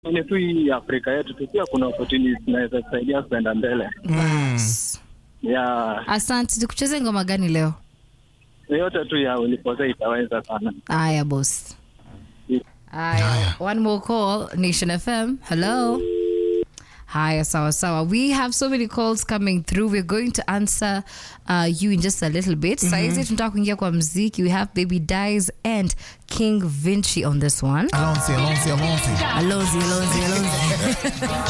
ni tu hii Afrika yetu tu pia kuna opportunities zinaweza kusaidia kwenda mbele. Ya Asante. Tukucheze ngoma gani leo? yote tu ya ulipoza itaweza sana. Aya, boss. Aya, Aya. one more call. Nation FM. Hello. Haya, sawa sawa. We have so many calls coming through. We're going to answer uh, you in just a little bit. Saizi tunataka kuingia kwa mziki. We have Baby Dies and King Vinci on this one. Alonzi, Alonzi, Alonzi. Alonzi, Alonzi, Alonzi.